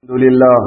الحمد لله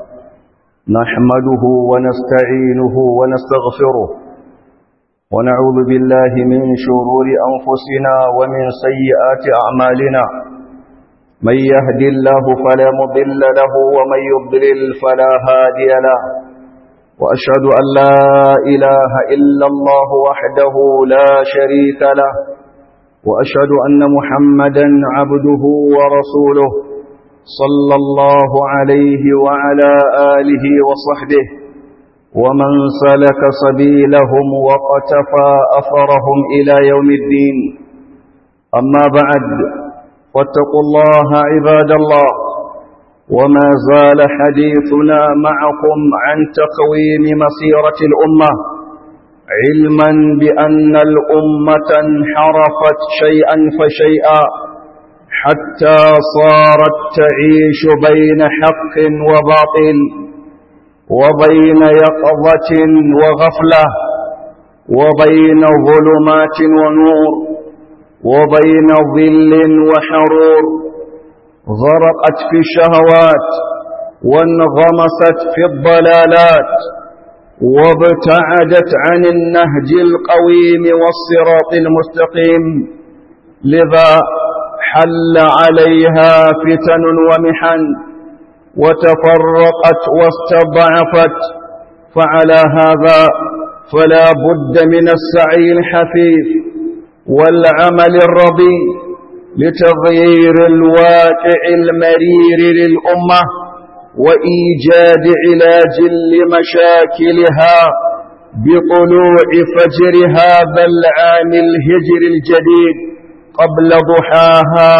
نحمده ونستعينه ونستغفره ونعوذ بالله من شرور أنفسنا ومن سيئات أعمالنا من يهدي الله فلا مضل له ومن يضلل فلا هادي له وأشهد أن لا إله إلا الله وحده لا شريك له وأشهد أن محمدا عبده ورسوله صلى الله عليه وعلى آله وصحبه ومن سلك سبيلهم وقتفى أثرهم إلى يوم الدين أما بعد واتقوا الله عباد الله وما زال حديثنا معكم عن تقويم مسيرة الأمة علما بأن الأمة انحرفت شيئا فشيئا حتى صارت تعيش بين حق وباطل وبين يقظة وغفلة وبين ظلمات ونور وبين ظل وحرور غرقت في الشهوات وانغمست في الضلالات وابتعدت عن النهج القويم والصراط المستقيم لذا حل عليها فتن ومحن وتفرقت واستضعفت فعلى هذا فلا بد من السعي الحثيث والعمل الرضي لتغيير الواقع المرير للأمة وإيجاد علاج لمشاكلها بطلوع فجر هذا العام الهجر الجديد قبل ضحاها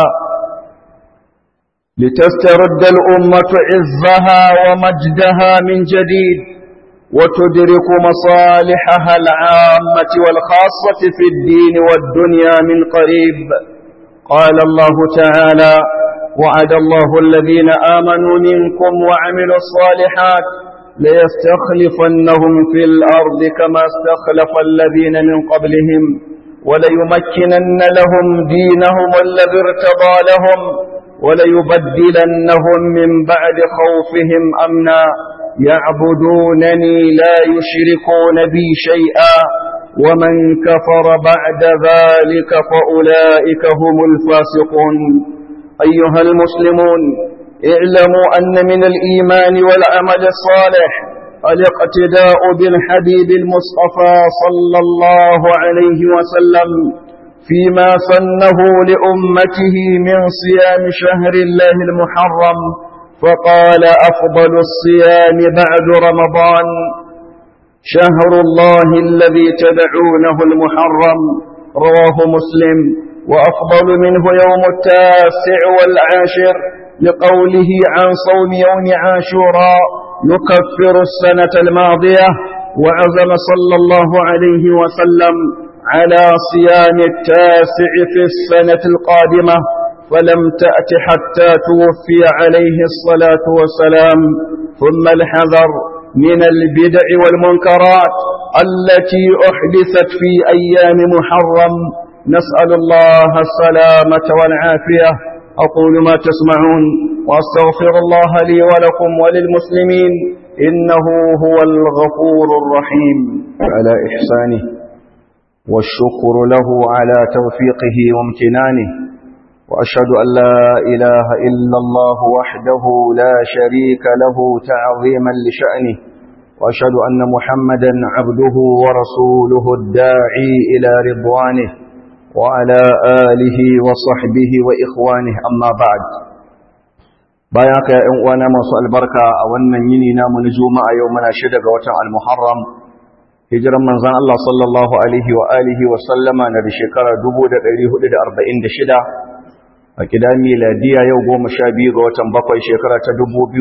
لتسترد الأمة عزها ومجدها من جديد وتدرك مصالحها العامة والخاصة في الدين والدنيا من قريب قال الله تعالى وعد الله الذين آمنوا منكم وعملوا الصالحات ليستخلفنهم في الأرض كما استخلف الذين من قبلهم وليمكنن لهم دينهم الذي ارتضى لهم وليبدلنهم من بعد خوفهم أمنا يعبدونني لا يشركون بي شيئا ومن كفر بعد ذلك فأولئك هم الفاسقون أيها المسلمون اعلموا أن من الإيمان والعمل الصالح الاقتداء بالحبيب المصطفى صلى الله عليه وسلم فيما سنه لأمته من صيام شهر الله المحرم فقال أفضل الصيام بعد رمضان شهر الله الذي تدعونه المحرم رواه مسلم وأفضل منه يوم التاسع والعاشر لقوله عن صوم يوم عاشوراء يكفر السنة الماضية وعزم صلى الله عليه وسلم على صيام التاسع في السنة القادمة فلم تأت حتى توفي عليه الصلاة والسلام ثم الحذر من البدع والمنكرات التي أحدثت في أيام محرم نسأل الله السلامة والعافية أقول ما تسمعون وأستغفر الله لي ولكم وللمسلمين إنه هو الغفور الرحيم على إحسانه والشكر له على توفيقه وامتنانه وأشهد أن لا إله إلا الله وحده لا شريك له تعظيما لشأنه وأشهد أن محمدا عبده ورسوله الداعي إلى رضوانه وعلى آله وصحبه وإخوانه أما بعد bayan ka ‘yan uwana masu albarka a wannan yini namu na juma'a yau muna shida ga watan al-muharram hijiran manzan Allah sallallahu alaihi wa alihi wa sallama na da shekara 1446 a kidan miladiya yau goma sha biyu ga watan bakwai shekara ta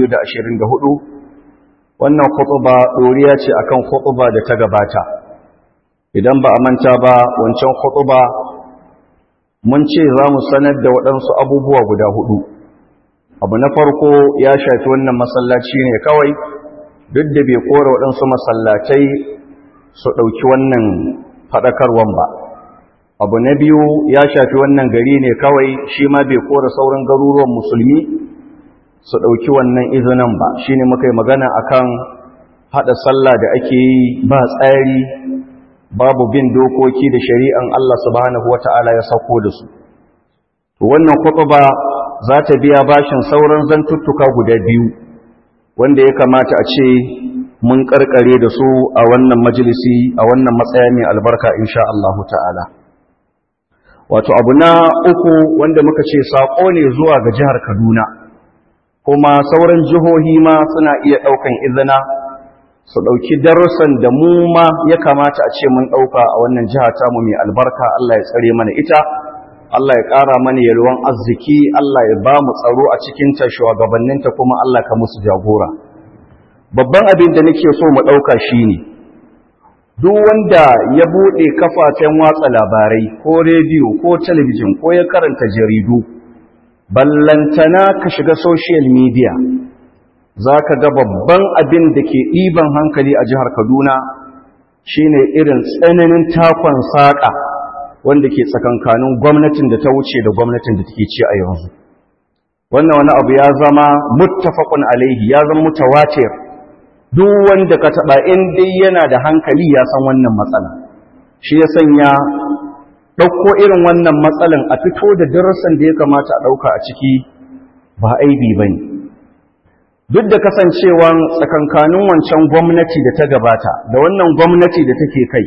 2024 wannan khutuba ɗoriya ce akan khutuba da ta gabata idan ba a manta ba wancan khutuba mun ce za mu sanar da waɗansu abubuwa guda hudu abu na farko ya shafi wannan masallaci ne kawai duk da bai kora waɗansu masallatai su ɗauki wannan faɗakarwan ba abu na biyu ya shafi wannan gari ne kawai shi ma bai kora sauran garuruwan musulmi su ɗauki wannan izinin ba shi ne muka yi magana akan haɗa sallah da ake yi ba tsari babu bin dokoki da shari'an Allah subhanahu wata'ala ya sauko da su to wannan ba za ta biya bashin sauran zantuttuka guda biyu wanda ya kamata a ce mun karkare da su a wannan majalisi a wannan matsaya mai albarka insha Allah ta'ala wato abu na uku wanda muka ce saƙo ne zuwa ga jihar Kaduna kuma sauran jihohi ma suna iya ɗaukan izina su ɗauki darussan da mu ma ya kamata a ce mun ɗauka a wannan jiha tamu mai albarka Allah ya tsare mana ita Allah ya ƙara mana yalwan arziki Allah ya ba mu tsaro a cikinta shugabanninta kuma Allah ka musu jagora babban abin da nake so mu ɗauka shi ne duk wanda ya buɗe kafafen watsa labarai ko rediyo ko talabijin ko ya karanta jaridu ballantana ka shiga social media za ka ga babban abin da ke ɗiban hankali a jihar kaduna shine irin tsananin takon saƙa wanda ke tsakankanin gwamnatin da ta wuce da gwamnatin da take ci a yanzu wannan wani abu ya zama muttafaqun alaihi ya zama mutawatir duk wanda ka taba in dai yana da hankali ya san wannan matsala shi ya sanya ɗauko irin wannan matsalan a fito da darasan da ya kamata a ɗauka a ciki ba aibi ba ne duk da kasancewan tsakankanin wancan gwamnati da ta gabata da wannan gwamnati da take kai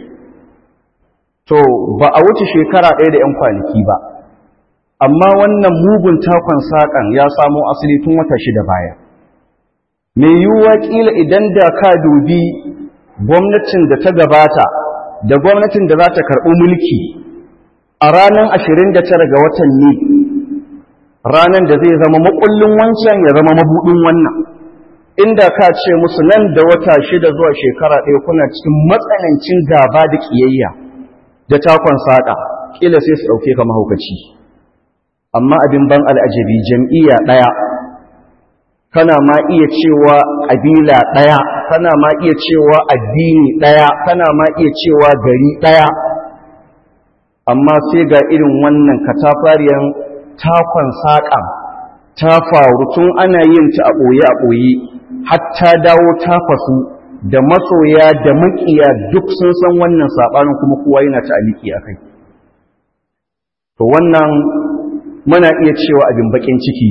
to ba a wuce shekara ɗaya da 'yan kwanaki ba amma wannan mugun takon saƙan ya samo asali tun wata shida baya mai yiwuwa ƙila idan da ka dubi gwamnatin da ta gabata da gwamnatin da za ta karɓi mulki a ranar 29 ga watan ne ranar da zai zama makullin wancan ya zama mabuɗin wannan inda ka ce musu nan da wata shida zuwa shekara ɗaya kuna cikin matsanancin gaba da ƙiyayya da takon saƙa ƙila sai su ɗauke ka mahaukaci amma abin ban al'ajabi jam'iyya ɗaya kana ma iya cewa ƙabila ɗaya kana ma iya cewa addini ɗaya kana ma iya cewa gari ɗaya amma sai ga irin wannan katafariyan takon saƙa ta faru tun ana yin ta a ɓoye a ɓoye hatta dawo ta fasu da masoya da makiya duk sun san wannan saɓanin kuma kowa yana ta'aliki a kai to wannan muna iya cewa abin bakin ciki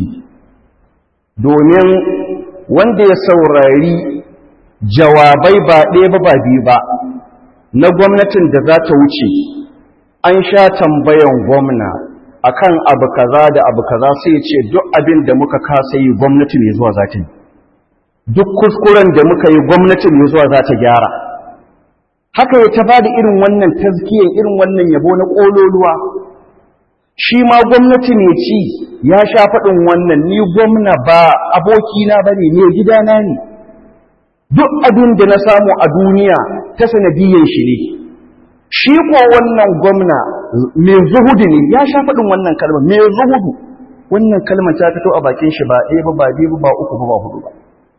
domin wanda ya saurari jawabai ba ɗaya ba ba biyu ba na gwamnatin da za ta wuce an sha tambayan gwamna akan abu kaza da abu kaza sai ce duk abin da muka kasa yi gwamnati mai zuwa za ta yi duk kuskuren da muka yi gwamnati mai zuwa za ta gyara haka ya ta bada irin wannan tazkiyar irin wannan yabo na ƙololuwa shi ma gwamnati ne ci ya sha faɗin wannan ni gwamna ba abokina ba ne mai gidana ne duk abin da na samu a duniya ta sanadiyyar shi ne shi ko wannan gwamna mai zuhudu ne ya sha faɗin wannan kalmar mai zuhudu wannan kalmar ta fito a bakin shi ba ɗaya ba ba biyu ba uku ba ba hudu ba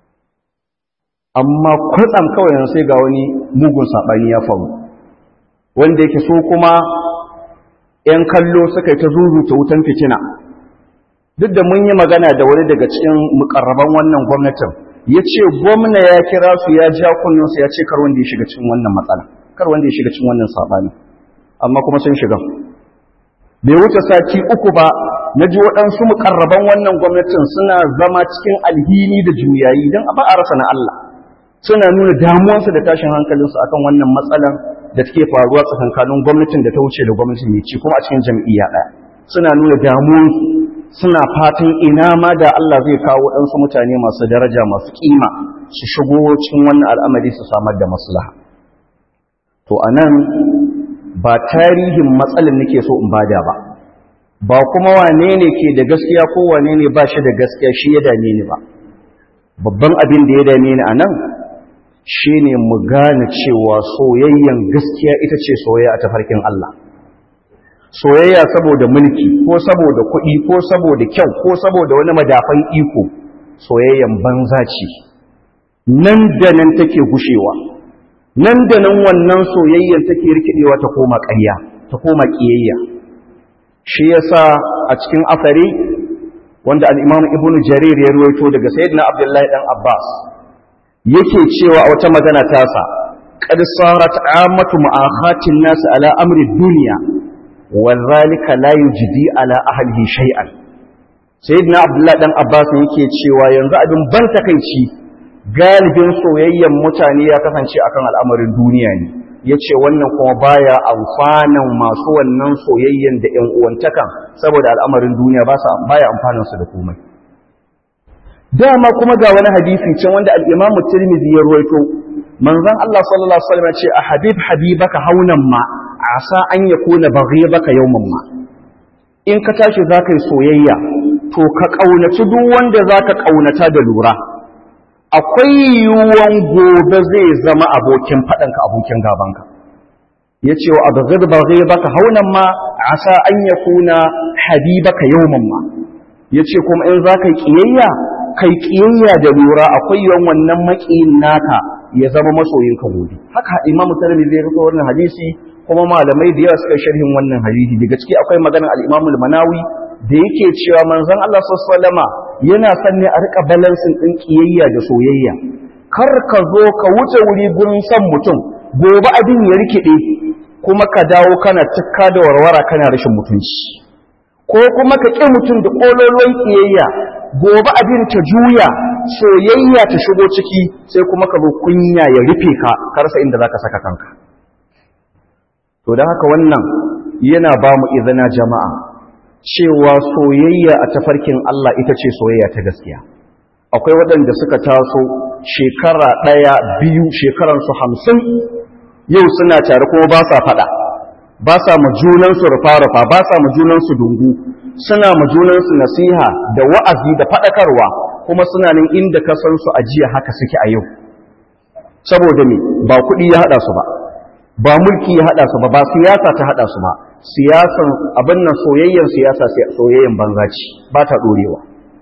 amma kwatsam kawai yanzu sai ga wani mugun saɓani ya faru wanda yake so kuma ‘yan kallo suka yi ta zuzuta wutan fitina duk da mun yi magana da wani daga cikin mukarraban wannan gwamnatin ya ce gwamna ya kira su ya ja kunninsu ya ce kar wanda ya shiga cikin wannan matsala kar wanda ya shiga cikin wannan saɓani amma kuma sun shiga bai wuce sati uku ba na ji waɗansu mukarraban wannan gwamnatin suna zama cikin alhini da juyayi don a ba a rasa na Allah suna nuna damuwarsu da tashin hankalinsu akan wannan matsalan da take faruwa tsakankanin gwamnatin da ta wuce da gwamnatin mai ci kuma a cikin jam'iyya ɗaya suna nuna damuwarsu suna fatan ina ma da Allah zai kawo waɗansu mutane masu daraja masu kima su shigo cikin wannan al'amari su samar da maslaha to anan ba tarihin matsalin nake so in bada ba ba kuma wane ne ke da gaskiya ko wane ne ba shi da gaskiya shi ya dame ni ba babban abin da ya dame ni anan shi ne mu gane cewa soyayyen gaskiya ita ce soyayya a tafarkin Allah soyayya saboda mulki ko saboda kuɗi ko saboda kyau ko saboda wani madafan iko soyayyan banza ce nan da nan take gushewa nan da nan wannan soyayyan take rikidewa ta koma ƙarya ta koma ƙiyayya shi yasa a cikin afari wanda al-Imam Ibn Jarir ya ruwaito daga Sayyidina Abdullahi dan Abbas yake cewa a wata magana tasa qad sarat ammatu mu'akhatin nas ala amri dunya wa dhalika la yujdi ala ahlihi shay'an Sayyidina Abdullahi dan Abbas yake cewa yanzu abin ban takeici galibin soyayyen mutane ya kasance akan al'amarin duniya ne ya ce wannan kuma baya amfanin masu wannan soyayyen da ‘yan uwantakan saboda al'amarin duniya baya amfaninsu da komai dama kuma ga wani hadisi can wanda al'imamu tirmidhi ya ruwaito manzan Allah sallallahu Alaihi wasallam ce a habib habibaka haunan ma a sa an ya kona baka yauman ma in ka tashi za ka yi soyayya to ka ƙaunaci duk wanda za ka ƙaunata da lura akwai yiwuwan gobe zai zama abokin faɗanka abokin gabanka ya ce wa abazir ba zai baka haunan ma a sa an ya kuna habibaka yawman ma ya ce kuma in za ka yi ƙiyayya kai ƙiyayya da lura akwai yiwuwan wannan maƙiyin naka ya zama masoyinka gobe haka imam musulmi zai rufe wannan hadisi kuma malamai da yawa suka sharhin wannan hadisi daga ciki akwai maganar al-imam al-manawi da yake cewa manzon Allah sallallahu alaihi yana son ne a rika balansin din kiyayya da soyayya kar ka zo ka wuce wuri gurin son mutum gobe abin ya rikide kuma ka dawo kana tukka da warwara kana rashin mutunci ko kuma ka ƙi mutum da ƙololuwan kiyayya gobe abin ta juya soyayya ta shigo ciki sai kuma ka zo kunya ya rufe ka karsa inda zaka saka kanka to don haka wannan yana ba mu izina jama'a cewa soyayya a tafarkin Allah ita ce soyayya ta gaskiya akwai waɗanda suka taso shekara ɗaya biyu shekaransu hamsin yau suna tare kuma ba sa faɗa ba sa ma junansu rufa-rufa ba sa ma junansu dungu suna ma junansu nasiha da wa'azi da faɗakarwa kuma suna nan inda ka san su ajiya haka suke a yau saboda me ba kuɗi ya haɗa su ba ba mulki ya haɗa su ba ba siyasa ta haɗa su ba siyasan abin nan soyayyen siyasa soyayyen banza ce ba ta ɗorewa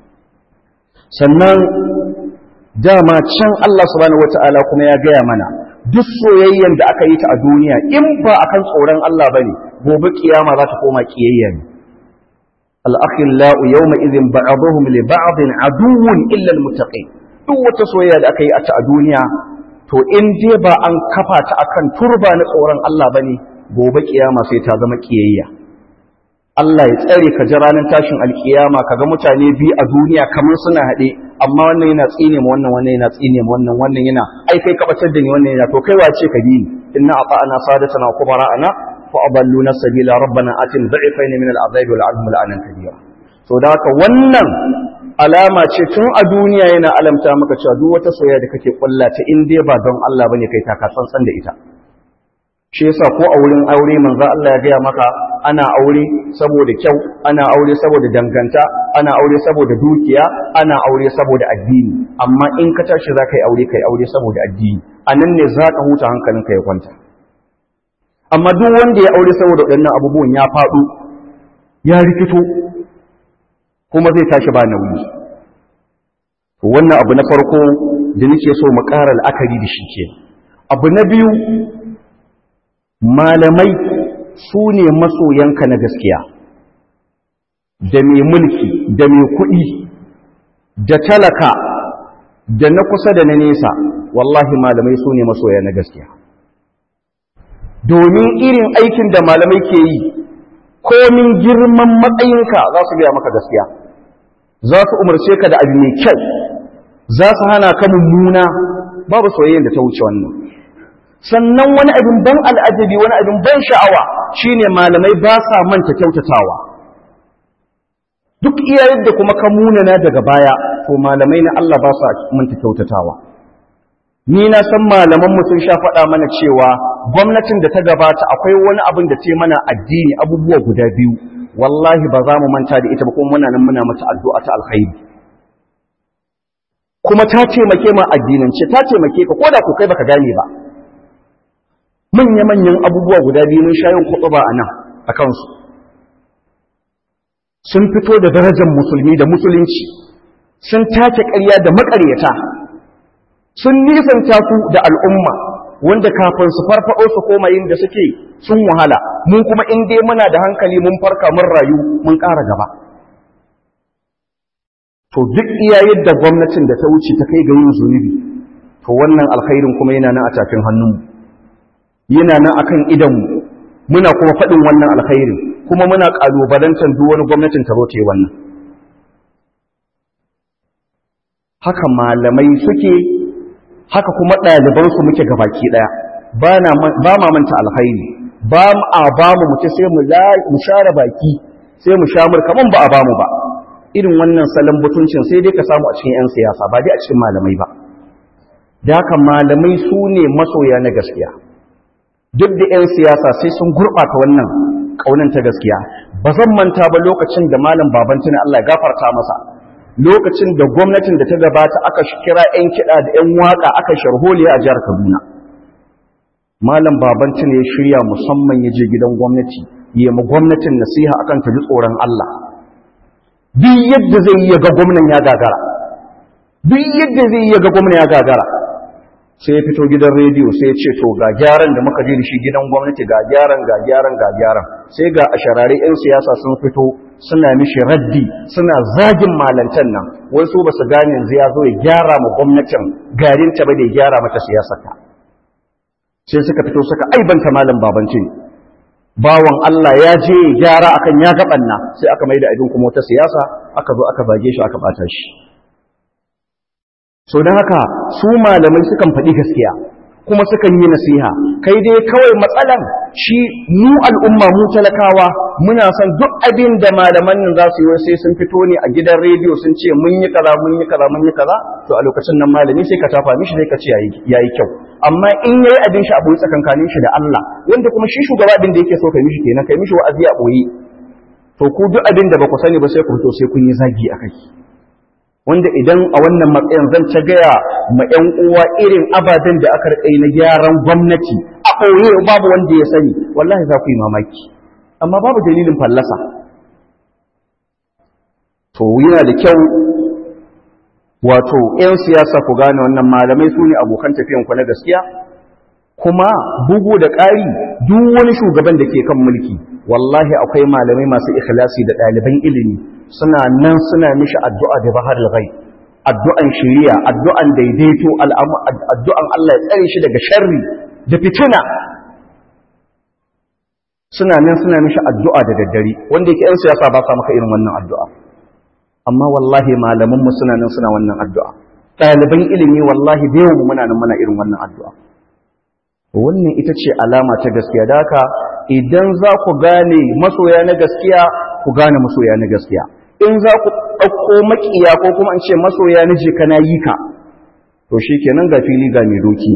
sannan dama can Allah subhanahu wata'ala kuma ya gaya mana duk soyayyen da aka yi ta a duniya in ba akan tsoron Allah bane gobe kiyama za ta koma kiyayya ne al-akhillau yawma idhin ba'dhum li ba'din aduwwun illa al-muttaqin duk wata soyayya da aka yi a ta a duniya to in dai ba an kafa ta akan turba na tsoron Allah bane gobe kiyama sai ta zama kiyayya Allah ya tsare ka ji ranar tashin alkiyama kaga mutane biyu a duniya kamar suna haɗe amma wannan yana tsine ma wannan wannan yana tsine ma wannan wannan yana ai kai ka bacar da ni wannan yana to kai wace ka bi ni inna ata'ana sadatana wa kubara'ana fa adalluna sabila rabbana atin dha'ifaini min al'adhabi wal 'adhab la'anan kabira to da haka wannan alama ce tun a duniya yana alamta maka cewa duk wata soyayya da kake kulla ta in dai ba don Allah bane kai ta ka san da ita shi yasa ko a wurin aure manzo Allah ya gaya maka ana aure saboda kyau ana aure saboda danganta ana aure saboda dukiya ana aure saboda addini amma in ka tashi za ka yi aure kai aure saboda addini a nan ne za ka huta hankalinka ya kwanta amma duk wanda ya aure saboda waɗannan abubuwan ya faɗo ya rikito kuma zai tashi ba nauyi wannan abu na farko da nake so mu ƙara la'akari da shi ke abu na biyu malamai su ne masoyanka na gaskiya da mai mulki da mai kuɗi da talaka da na kusa da na nesa wallahi malamai su ne masoya na gaskiya domin irin aikin da malamai ke yi komin girman matsayinka za su gaya maka gaskiya za su umarce ka da abu mai kyau za su hana ka mummuna babu soyayyar da ta wuce wannan sannan wani abin ban al'ajabi wani abin ban sha'awa shine malamai ba sa manta kyautatawa duk iya yadda kuma ka munana daga baya to malamai na Allah ba sa manta kyautatawa ni na san malaman mu sun sha faɗa mana cewa gwamnatin da ta gabata akwai wani abin da ce mana addini abubuwa guda biyu wallahi ba za mu manta da ita ba kuma muna nan muna mata addu'a ta alkhairi kuma ta taimake ma addinance ta taimake ka koda ko kai baka gane ba manya-manyan abubuwa guda biyu mun shayin kutuba a nan a kansu sun fito da darajar musulmi da musulunci sun take ƙarya da maƙaryata sun nisanta su da al'umma wanda kafin su farfaɗo su koma yin da suke sun wahala mun kuma in dai muna da hankali mun farka mun rayu mun ƙara gaba to duk iya yadda gwamnatin da ta wuce ta kai ga yin zunubi to wannan alkhairin kuma yana nan a tafin hannunmu yana nan akan idanmu muna kuma faɗin wannan alkhairin kuma muna ƙalubalantar duk wani gwamnatin ta zo ta yi wannan haka malamai suke haka kuma ɗalibansu muke gabaki ɗaya ba ma manta alkhairi ba a ba mu mutu sai mu share baki sai mu sha murka ba a ba mu ba irin wannan salon butuncin sai dai ka samu a cikin 'yan siyasa ba dai a cikin malamai ba da haka malamai su ne masoya na gaskiya duk da 'yan siyasa sai sun gurɓata wannan ƙaunin ta gaskiya ba zan manta ba lokacin da malam babantuna Allah ya gafarta masa lokacin da gwamnatin da ta gabata aka kira 'yan kiɗa da 'yan waƙa aka sharholiya a jihar Kaduna malam babantuna ya shirya musamman ya je gidan gwamnati ya ma gwamnatin nasiha akan ta ji tsoron Allah duk yadda zai yi ga gwamnan ya gagara duk yadda zai yi ga gwamnan ya gagara sai ya fito gidan rediyo sai ya ce to ga gyaran da muka je da shi gidan gwamnati ga gyaran ga gyaran ga gyaran sai ga a sharare 'yan siyasa sun fito suna mishi raddi suna zagin malantan nan wai su ba su gane yanzu ya zo ya gyara ma gwamnatin garin ta ba da ya gyara mata siyasarta sai suka fito suka aibanta malam babancin bawan Allah ya je gyara akan ya gabanna sai aka mai da abin kuma wata siyasa aka zo aka zage shi aka bata shi so don haka su malamai sukan faɗi gaskiya kuma sukan yi nasiha kai dai kawai matsalan shi mu al'umma mu talakawa muna son duk abin da malaman nan za su yi sai sun fito ne a gidan rediyo sun ce mun yi kaza mun yi kaza mun yi kaza to a lokacin nan malami sai ka tafa mishi sai ka ce yayi kyau amma in yayi abin shi a boye tsakankanin shi da Allah wanda kuma shi shugaba abin da yake so kai mishi kenan kai mishi wa'azi a boye to ku duk abin da ba ku sani ba sai ku fito sai kun yi zagi a kai wanda idan a wannan matsayin zan ta gaya ma 'yan uwa irin ababen da aka rikai na gyaran gwamnati a ɓoye babu wanda ya sani wallahi za ku yi mamaki amma babu dalilin fallasa to yana da kyau wato 'yan siyasa ku gane wannan malamai su ne abokan tafiyanku na gaskiya kuma bugu da ƙari duk wani shugaban da ke kan mulki wallahi akwai malamai masu ikhlasi da ɗaliban ilimi suna nan suna mishi addu'a da bahar gai addu'an shiriya addu'an daidaito addu'an Allah ya tsare shi daga sharri da fitina suna nan suna mishi addu'a da daddare wanda yake ‘yan siyasa ba sa maka irin wannan addu'a amma wallahi malamanmu suna nan suna wannan addu'a ɗaliban ilimi wallahi da yawan muna nan muna irin wannan addu'a wannan ita ce alama ta gaskiya da haka idan za ku gane masoya na gaskiya ku gane masoya na gaskiya in za ku ɗauko maƙiya ko kuma an ce masoya na je kana yi ka to shi kenan ga fili ga mai doki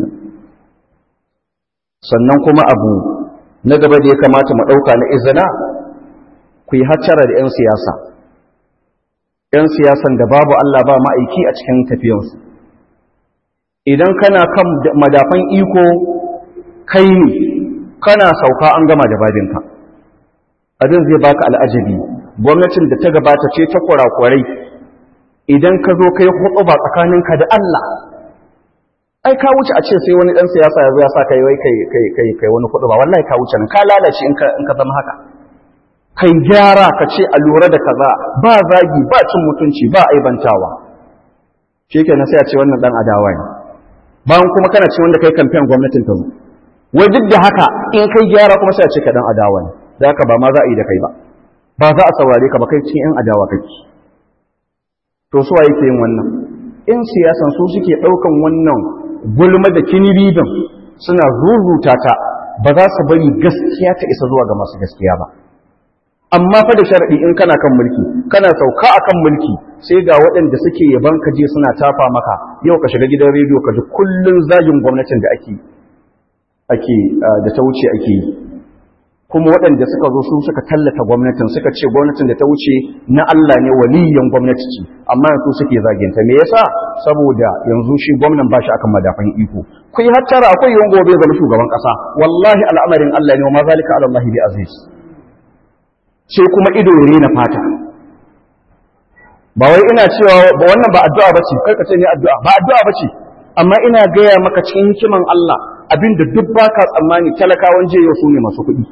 sannan kuma abu na gaba da ya kamata mu ɗauka na izina ku yi hattara da 'yan siyasa 'yan siyasan da babu Allah ba ma'aiki a cikin tafiyansu idan kana kan madafan iko kai ne kana sauka an gama da babinka abin zai baka al'ajabi gwamnatin da ta gabata ce ta kurakurai idan ka zo kai hudu ba tsakaninka da Allah ai ka wuce a ce sai wani dan siyasa ya zo ya sa kai wai kai kai kai kai wani hudu ba wallahi ka wuce nan ka lalace in ka in ka zama haka kai gyara ka ce a lura da kaza ba zagi ba cin mutunci ba aibantawa shikenan sai a ce wannan dan adawa ne bayan kuma kana ce wanda kai kamfen gwamnatin ta zo wai duk da haka in kai gyara kuma sai a ce ka dan adawa ne da haka ba ma za a yi da kai ba ba za a saurare ka ba kai cikin yan adawa kake to suwa yake yin wannan in siyasan su suke daukan wannan gulma da kinibibin suna zuzuta ta ba za su bari gaskiya ta isa zuwa ga masu gaskiya ba amma fa da sharadi in kana kan mulki kana sauka akan mulki sai ga waɗanda suke yaban ka je suna tafa maka yau ka shiga gidan rediyo ka ji kullun zagin gwamnatin da ake ake da ta wuce ake yi kuma waɗanda suka zo su suka tallata gwamnatin suka ce gwamnatin da ta wuce na Allah ne waliyan gwamnati ce amma yanzu suke zaginta me yasa saboda yanzu shi gwamnan ba shi akan madafan iko ku yi hattara akwai yawan gobe zama shugaban ƙasa wallahi al'amarin Allah ne wa ma zalika ala Allah bi aziz sai kuma ido ya rena fata ba wai ina cewa ba wannan ba addu'a bace kai ka ce ni addu'a ba addu'a bace amma ina gaya maka cikin hikiman Allah abinda duk baka tsammani talakawan jiya su ne masu kuɗi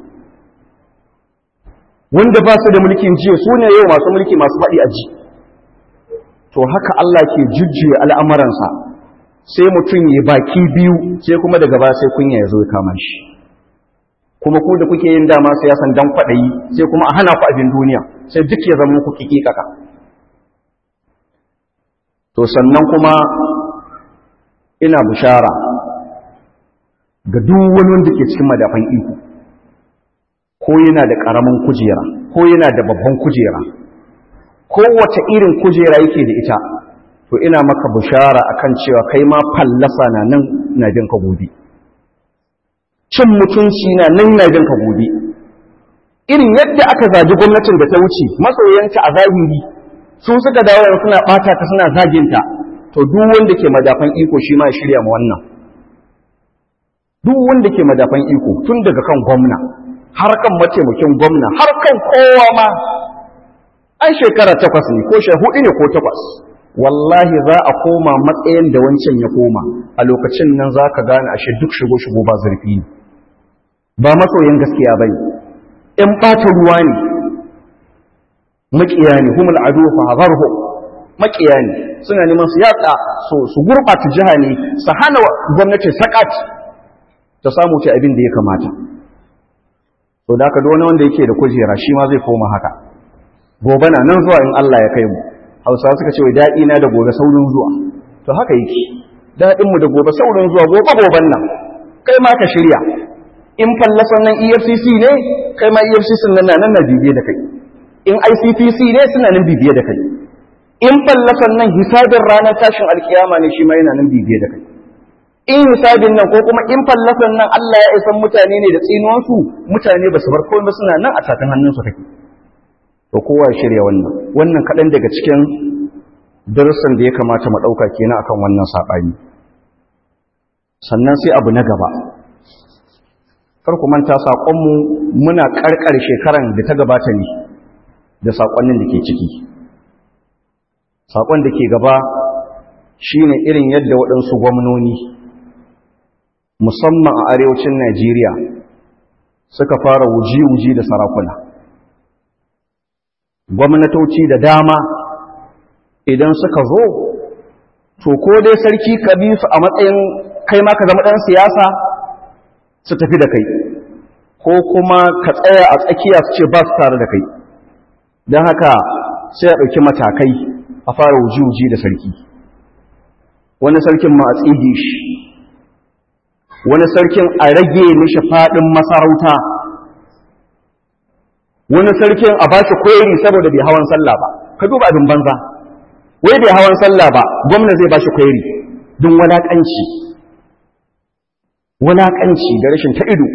wanda ba su da mulkin jiya su ne yau masu mulki masu faɗi a ji to haka Allah ke jujjuya al'amuransa sai mutum ya baki biyu sai kuma daga ba sai kunya ya zo ya kama shi kuma ku da kuke yin dama siyasan dan kwaɗayi sai kuma a hana ku abin duniya sai duk ya zama ku kikikaka to sannan kuma ina bishara ga duk wani wanda ke cikin madafan iko ko yana da ƙaramin kujera ko yana da babban kujera kowace irin kujera yake da ita to ina maka bishara akan cewa kai ma fallasa na nan na jin ka gobe cin mutunci na nan na jin ka gobe irin yadda aka zaji gwamnatin da ta wuce masoyanta a zahiri su suka dawo suna bata ta suna zaginta to duk wanda ke madafan iko shi ma ya shirya ma wannan duk wanda ke madafan iko tun daga kan gwamna har kan mataimakin gwamna har kan kowa ma an shekara takwas ne ko sha hudu ne ko takwas wallahi za a koma matsayin da wancan ya koma a lokacin nan za ka gane ashe duk shigo-shigo ba zurfi ne ba masoyin gaskiya ba ne in ɓata ruwa ne maƙiya ne humul adu fa hazarhu maƙiya ne suna neman su yatsa so su gurɓata jiha ne su hana gwamnati sakat ta samu ce abin da ya kamata to da haka wani wanda yake da kujera shi ma zai koma haka gobe na nan zuwa in Allah ya kai mu hausawa suka ce wai daɗi na da gobe saurin zuwa to haka yake daɗin mu da gobe saurin zuwa gobe goben nan kai ma ka shirya in fallasan nan EFCC ne kai ma EFCC nan nan na bibiye da kai in ICPC ne suna nan bibiye da kai in fallasan nan hisabin ranar tashin alkiyama ne shi ma yana nan bibiye da kai in hisabin nan ko kuma in fallasan nan Allah ya isan mutane ne da tsinuwansu mutane ba su bar komai suna nan a tatan hannunsu kake to kowa ya shirya wannan wannan kaɗan daga cikin darussan da ya kamata mu ɗauka kenan akan wannan saɓani sannan sai abu na gaba kar ku manta saƙonmu muna ƙarƙar shekaran da ta gabata ne da saƙonnin da ke ciki saƙon da ke gaba shine irin yadda waɗansu gwamnoni musamman a arewacin Najeriya suka fara wuji-wuji da sarakuna gwamnatoci da dama idan suka zo to ko dai sarki ka bi su a matsayin kai ma ka zama ɗan siyasa su tafi da kai ko kuma ka tsaya a tsakiya su ce ba su tare da kai don haka sai a ɗauki matakai a fara wuji-wuji da sarki wani sarkin ma a tsige shi wani sarkin a rage mishi faɗin masarauta wani sarkin a bashi kweri saboda bai hawan sallah ba ka duba abin banza wai bai hawan sallah ba gwamna zai bashi kweri don walakanci walakanci da rashin ta ido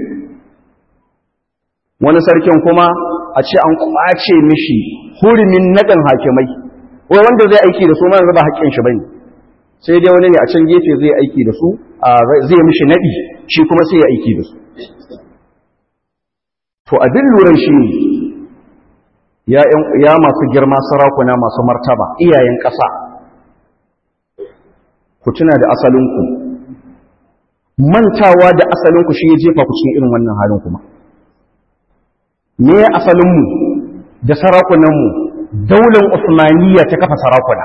wani sarkin kuma a ce an kwace mishi hurumin naɗin hakimai wai wanda zai aiki da su ma yanzu ba haƙƙin shi bane sai dai wani ne a can gefe zai aiki da su zai mishi naɗi shi kuma sai ya aiki da su to abin luran shi ne ya masu girma sarakuna masu martaba iyayen ƙasa ku tuna da asalinku mantawa da asalinku shi ya jefa ku cikin irin wannan halin kuma me ya asalinmu da sarakunanmu daular usmaniya ta kafa sarakuna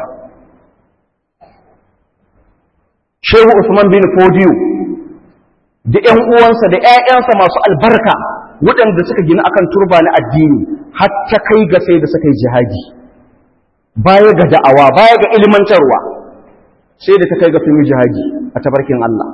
shehu usman bin fodiyo da ‘yan uwansa da ‘ya'yansa masu albarka waɗanda suka gina akan turba na addini har ta kai ga sai da suka yi jihadi baya ga da'awa baya ga ilmantarwa sai da ta kai ga sun yi jihadi a tabarkin Allah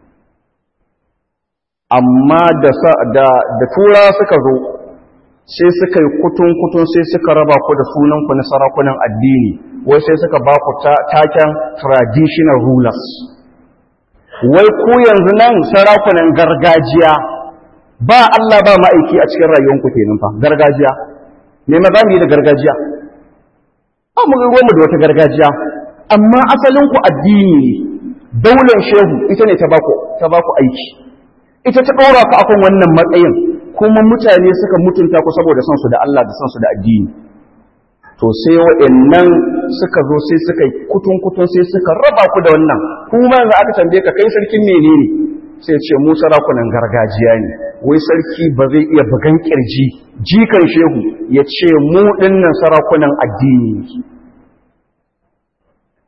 amma da tura suka zo sai suka yi kutun-kutun sai suka raba ku da sunanku na sarakunan addini wai sai suka ba ku taken traditional rulers wai ku yanzu nan sarakunan gargajiya ba Allah ba ma'aiki a cikin rayuwanku kenan fa gargajiya me ma zamu yi da gargajiya ba mu ruwan mu da wata gargajiya amma asalin ku addini daular shehu ita ne ta baku ta baku aiki ita ta ɗora ku akan wannan matsayin kuma mutane suka mutunta ku saboda son su da Allah da son su da addini to sai waɗannan suka zo sai suka kutun kutun sai suka raba ku da wannan kuma yanzu aka tambaye ka kai sarkin menene sai ce mu sarakunan gargajiya ne wai sarki ba zai iya bugan kirji jikan shehu ya ce mu dinnan sarakunan addini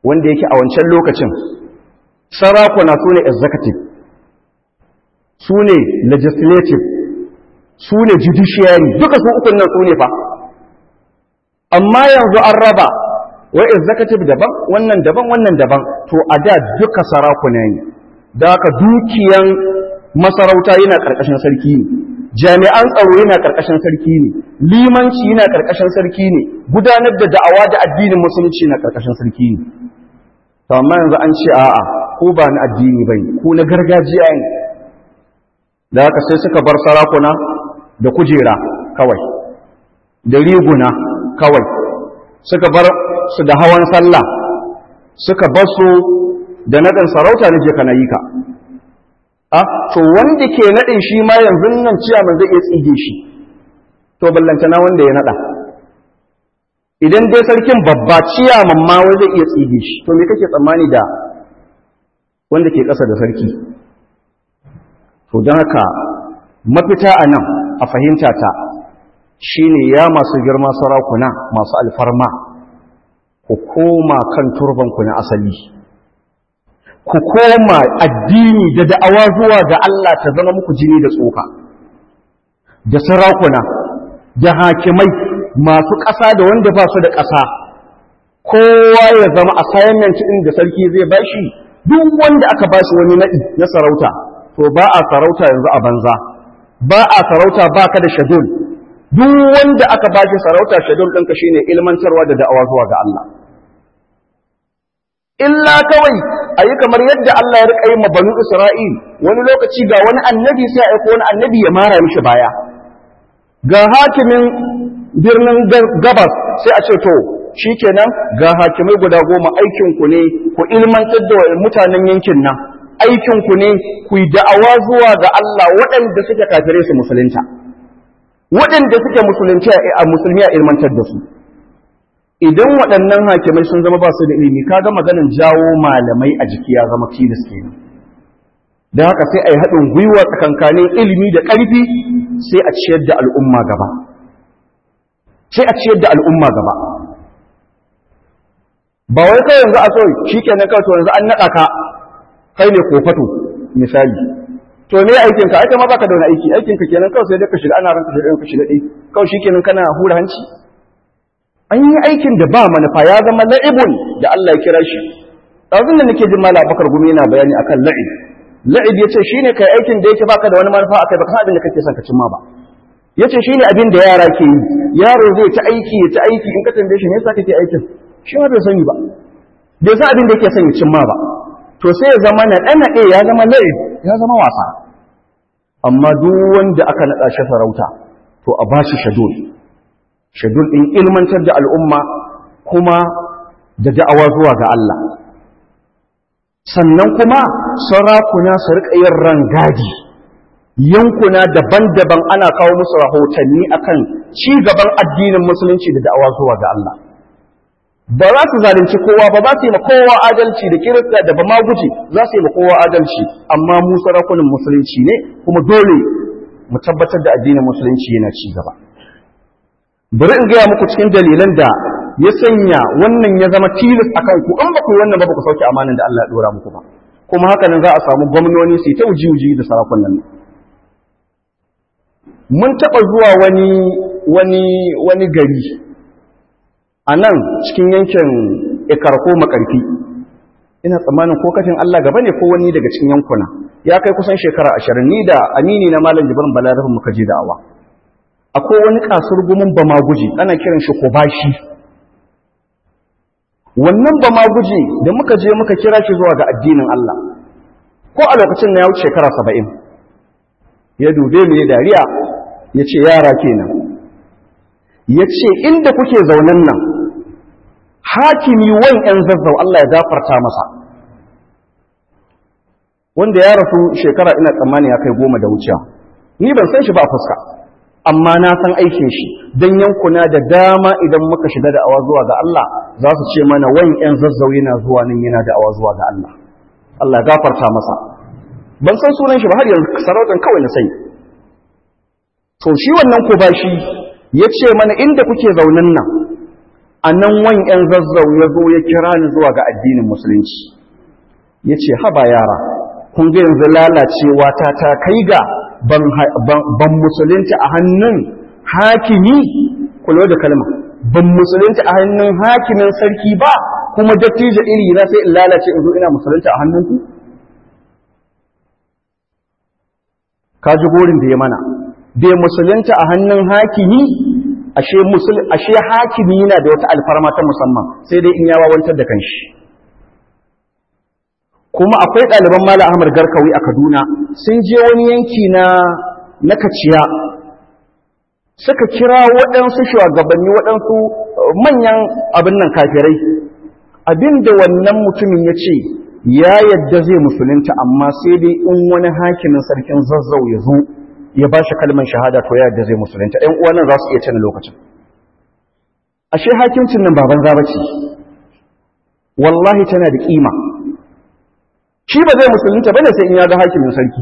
wanda yake a wancan lokacin sarakuna su ne executive su ne legislative su ne judiciary duka su ukun nan su ne fa amma yanzu an raba wai executive daban wannan daban wannan daban to a da duka sarakuna ne da haka dukiyan masarauta yana karkashin sarki ne jami'an tsaro yana karkashin sarki ne limanci yana karkashin sarki ne gudanar da da'awa da addinin musulunci na karkashin sarki ne to amma yanzu an ce a'a ko ba na addini bane ko na gargajiya ne da haka sai suka bar sarakuna da kujera kawai da riguna kawai suka bar su da hawan sallah suka bar su da naɗin sarauta na je ka yi ka a to wanda ke naɗin shi ma yanzu nan ciyaman zai iya tsige shi to ballantana wanda ya naɗa idan dai sarkin babba ciyaman ma wai zai iya tsige shi to me kake tsammani da wanda ke ƙasa da sarki to don haka mafita a nan a fahimta ta shine ya masu girma sarakuna masu alfarma ku koma kan turbanku na asali ku koma addini da da'awa zuwa ga Allah ta zama muku jini da tsoka da sarakuna da hakimai masu ƙasa da wanda ba su da ƙasa kowa ya zama assignment ɗin da sarki zai bashi duk wanda aka bashi wani naɗi na sarauta to ba a sarauta yanzu a banza ba a sarauta ba ka da shadul duk wanda aka bashi sarauta shadul ɗinka shine ilmantarwa da da'awa zuwa ga Allah illa kawai a yi kamar yadda Allah ya riƙa yi ma banu Isra'il wani lokaci ga wani annabi sai a aiko wani annabi ya mara mishi baya ga hakimin birnin gabas sai a ce to shikenan ga hakimai guda goma aikinku ne ku ilmantar da mutanen yankin nan aikinku ne ku yi da'awa zuwa ga Allah waɗanda suke kafirai su musulunta waɗanda suke musulunci a musulmi a ilmantar da su idan waɗannan hakimai sun zama ba su da ilimi kaga maganin jawo malamai a jiki ya zama tilas kenan da haka sai a yi haɗin gwiwa tsakankanin ilimi da ƙarfi sai a ciyar da al'umma gaba sai a ciyar da al'umma gaba ba wai kai yanzu a so shi kenan kawai to yanzu an naɗa ka kai ne kofato misali to me aikin ka aika ma baka da wani aiki aikin ka kenan kawai sai dai ka shiga ana ranka shiga ka shiga dai kawai shikenan kana hura hanci an yi aikin da ba manufa ya zama la'ibun da Allah ya kira shi ɗazun da nake jin mala bakar gumi yana bayani akan la'ib la'ib yace shine kai aikin da yake baka da wani manufa akai baka san abin da kake son ka cimma ba yace shine abin da yara ke yi yaro zai ta aiki ya ta aiki in ka tambaye shi me yasa kake aikin shi ma bai sani ba bai san abin da yake son ya cimma ba to sai ya zama na ɗanaɗe ya zama la'ib ya zama wasa amma duk wanda aka naɗa shi sarauta to a ba shi shadul shadul ɗin ilmantar da al'umma kuma da da'awa zuwa ga Allah sannan kuma sarakuna su riƙa yin rangadi yankuna daban-daban ana kawo musu rahotanni akan ci gaban addinin musulunci da da'awa zuwa ga Allah ba za su zalunci kowa ba za su yi ma kowa adalci da kirista da ba ma guji za su yi ma kowa adalci amma mu sarakunan musulunci ne kuma dole mu tabbatar da addinin musulunci yana ci gaba bari in gaya muku cikin dalilan da ya sanya wannan ya zama tilas a kanku in ba ku yi wannan ba ku sauke amanin da Allah ya dora muku ba kuma haka nan za a samu gwamnoni su yi ta uji-uji da sarakunan nan mun taɓa zuwa wani wani wani gari a nan cikin yankin ikarko makarfi ina tsammanin ko kafin Allah gaba ne ko wani daga cikin yankuna ya kai kusan shekara ashirin ni da amini na malam jibrin balarabin muka je da'awa akwai wani kasur gumin bama guji ana kiran shi kobashi wannan bama guji da muka je muka kira shi zuwa ga addinin Allah ko a lokacin na ya wuce shekara saba'in ya dube mu ya dariya ya ce yara kenan ya ce inda kuke zaunan nan hakimi wan ‘yan zazzau Allah ya gafarta masa wanda ya rasu shekara ina tsammani ya kai goma da wuciya ni ban san shi ba a fuska amma na san aikin shi don yankuna da dama idan muka shiga da awa zuwa ga Allah za su ce mana wan ‘yan zazzau yana zuwa nan yana da awa zuwa ga Allah Allah ya gafarta masa ban san sunan shi ba har yanzu sarautan kawai na sani to shi wannan ko ba shi ya ce mana inda kuke zaunan nan a nan wan ‘yan zazzau ya zo ya kira ni zuwa ga addinin musulunci ya ce haba yara kun ga yanzu lalacewa ta ta kai ga ban musulunta a hannun hakimi kula da kalma ban musulunta a hannun hakimin sarki ba kuma dattijo iri na sai in lalace in zo ina musulunta a hannunku ka ji gorin da ya mana bai musulunta a hannun hakimi ashe musul ashe hakimi yana da wata alfarma ta musamman sai dai in ya wawantar da kanshi kuma akwai ɗaliban Malam Ahmad Garkawi a Kaduna sun je wani yanki na na Kaciya suka kira waɗansu shugabanni waɗansu manyan abin nan kafirai abinda wannan mutumin ya ce ya yadda zai musulunta amma sai dai in wani hakimin sarkin zazzau ya zo ya ba shi kalmar shahada to ya yadda zai musulunta ɗan uwan nan za su iya cin lokacin ashe hakimcin nan baban zaba ce wallahi tana da kima shi ba zai musulunta bane sai in ya ga hakimin sarki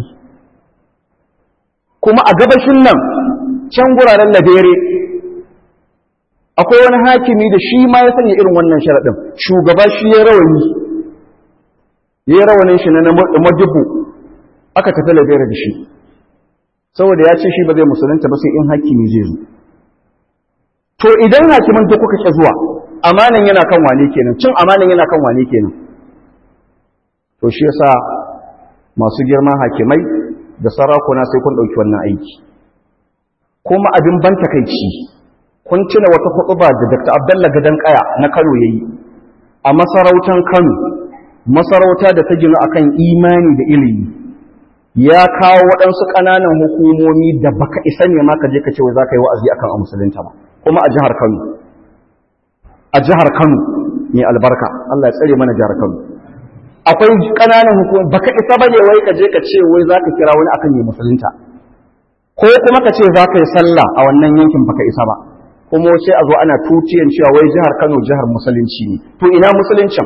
kuma a gabashin nan can guraren labere akwai wani hakimi da shi ma ya sanya irin wannan sharaɗin shugaba shi ya rawani ya yi rawanin shi na majibu aka tafi labere da shi saboda ya ce shi ba zai musulunta ba sai in hakimi zai zo to idan hakiman ta kuka ke zuwa amanan yana kan wane kenan cin amanan yana kan wane kenan to shi yasa masu girman hakimai da sarakuna sai kun ɗauki wannan aiki kuma abin ban takaici kun tuna wata hutuba da Dr. Abdullah Gadan Kaya na Kano yayi a masarautar Kano masarauta da ta gina akan imani da ilimi ya kawo waɗansu ƙananan hukumomi da baka isa ne ma ka je ka ce wai za ka yi wa'azi akan a musulunta ba kuma a jihar Kano a jihar Kano ne albarka Allah ya tsare mana jihar Kano akwai ƙananan hukumomi baka isa bane wai ka je ka ce wai za ka kira wani akan yi musulunta ko kuma ka ce za ka yi sallah a wannan yankin baka isa ba kuma sai a zo ana tutiyan cewa wai jihar Kano jihar musulunci ne to ina musuluncin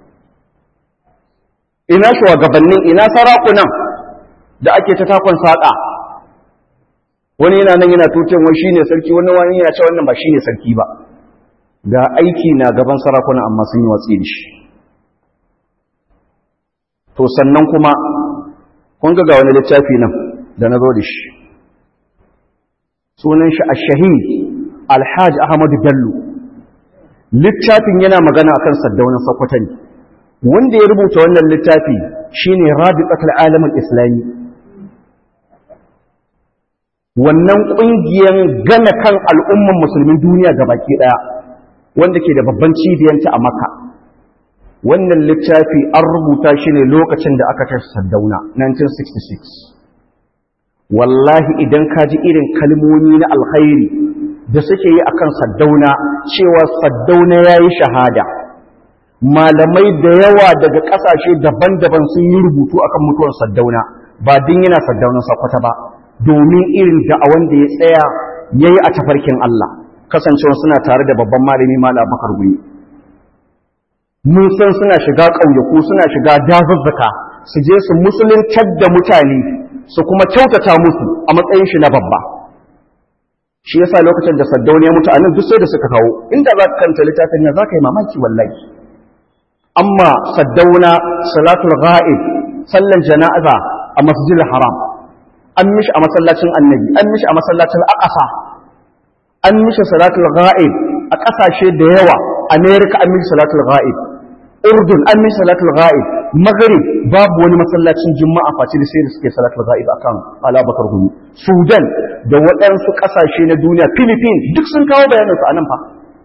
ina shugabannin ina sarakunan da ake ta takon saƙa wani yana nan yana tutiyan wai shine sarki wani wani yana cewa wannan ba shine sarki ba ga aiki na gaban sarakuna amma sun yi watsi da shi to sannan kuma kun ga wani littafi nan da na zo da shi sunan shi ash-shahid alhaj ahmadu bello littafin yana magana akan saddaunan sakwata ne wanda ya rubuta wannan littafi shine rabiqatul alamin islami wannan kungiyar gana kan al'umman musulmin duniya gabaki daya wanda ke da babban cibiyanta a makka wannan littafi an rubuta shi ne lokacin da aka tashi saddauna 1966 wallahi idan ka ji irin kalmomi na alkhairi da suke yi akan saddauna cewa saddauna ya yi shahada malamai da yawa daga ƙasashe daban-daban sun yi rubutu akan mutuwar saddauna ba din yana saddaunan sakwata ba domin irin da'awan da ya tsaya ya yi a tafarkin Allah kasancewa suna tare da babban malami mala bakar guni mun san suna shiga ƙauyaku suna shiga dazuzzuka su je su musuluntar da mutane su kuma kyautata musu a matsayin shi na babba shi yasa lokacin da saddauna ya mutu a nan duk sai da suka kawo inda za ka kanta littafin nan za ka yi mamaki wallahi amma saddauna salatul ghaib sallan jana'iza a masjidil haram an mishi a masallacin annabi an mishi a masallacin aqsa an mishi salatul ghaib a kasashe da yawa america an mishi salatul ghaib urdun an mishi salatul ghaib maghrib babu wani masallacin juma'a face da sai da suke salatul ghaib akan alabakar gumi sudan da waɗansu ƙasashe na duniya philippines duk sun kawo bayanin su anan fa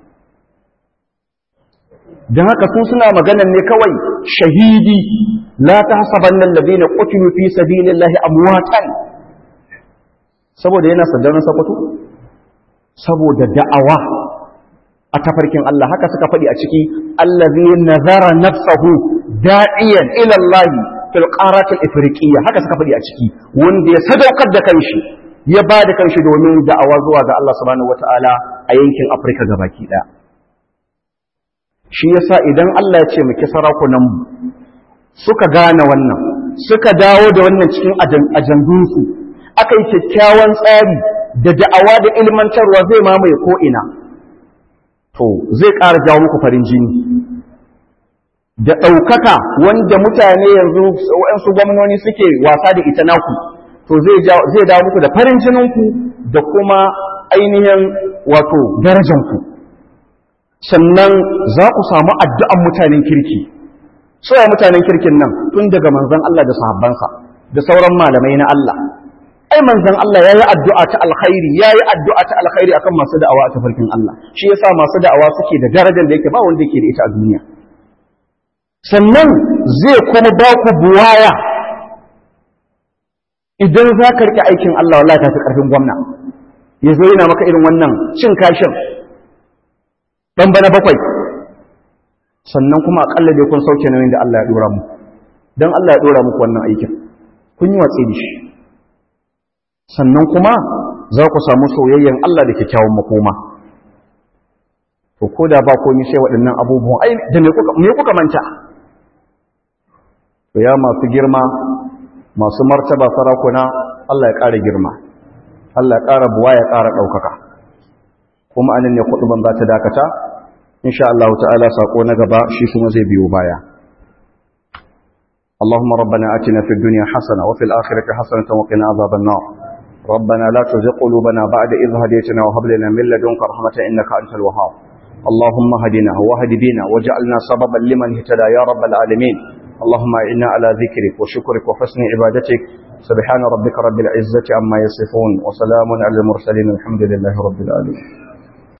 dan haka su suna maganan ne kawai shahidi la tahsabanna alladhina qutilu fi sabilillahi amwatan saboda yana saddauna sakwato saboda da'awa a tafarkin Allah haka suka faɗi a ciki allazi nazara nafsahu da'iyan ila Allah fil qarat al ifriqiyya haka suka faɗi a ciki wanda ya sadaukar da kanshi ya ba da kanshi domin da'awa zuwa ga Allah subhanahu wataala a yankin Afirka gabaki daya shi yasa idan Allah ya ce muke sarakunan mu suka gane wannan suka dawo da wannan cikin ajandunsu aka yi kyakkyawan tsari da da'awa da ilmantarwa zai mamaye ko ina to zai ƙara jawo muku farin jini da ɗaukaka wanda mutane yanzu waɗansu gwamnoni suke wasa da ita naku to zai dawo muku da farin jininku da kuma ainihin wato darajanku sannan za ku samu addu'an mutanen kirki soya mutanen kirkin nan tun daga manzan Allah da sahabbansa da sauran malamai na Allah ai manzan Allah ya yi addu'a ta alkhairi ya yi addu'a ta alkhairi akan masu da'awa a tafarkin Allah shi yasa masu da'awa suke da darajar da yake ba wanda yake da ita a duniya sannan zai kuma ba ku buwaya idan za ka riƙe aikin Allah wallahi ta fi ƙarfin gwamna ya zo yana maka irin wannan cin kashin ɗan bana bakwai sannan kuma aƙalla dai kun sauke nauyin da Allah ya ɗora mu don Allah ya ɗora muku wannan aikin kun yi watsi da shi sannan kuma za ku samu soyayyen Allah da kyakkyawan makoma to ko da ba komai sai waɗannan abubuwan ai da me kuka manta to ya masu girma masu martaba sarakuna Allah ya ƙara girma Allah ya ƙara buwa ya ƙara ɗaukaka kuma anan ne kuɗi ban za ta dakata insha Allah ta'ala sako na gaba shi kuma zai biyo baya اللهم ربنا آتنا في الدنيا حسنة وفي الآخرة حسنة وقنا عذاب النار ربنا لا تزغ قلوبنا بعد إذ هديتنا وهب لنا من لدنك رحمة إنك أنت الوهاب اللهم هدنا وهد بنا واجعلنا سببا لمن اهتدى يا رب العالمين اللهم إنا على ذكرك وشكرك وحسن عبادتك سبحان ربك رب العزة عما يصفون وسلام على المرسلين الحمد لله رب العالمين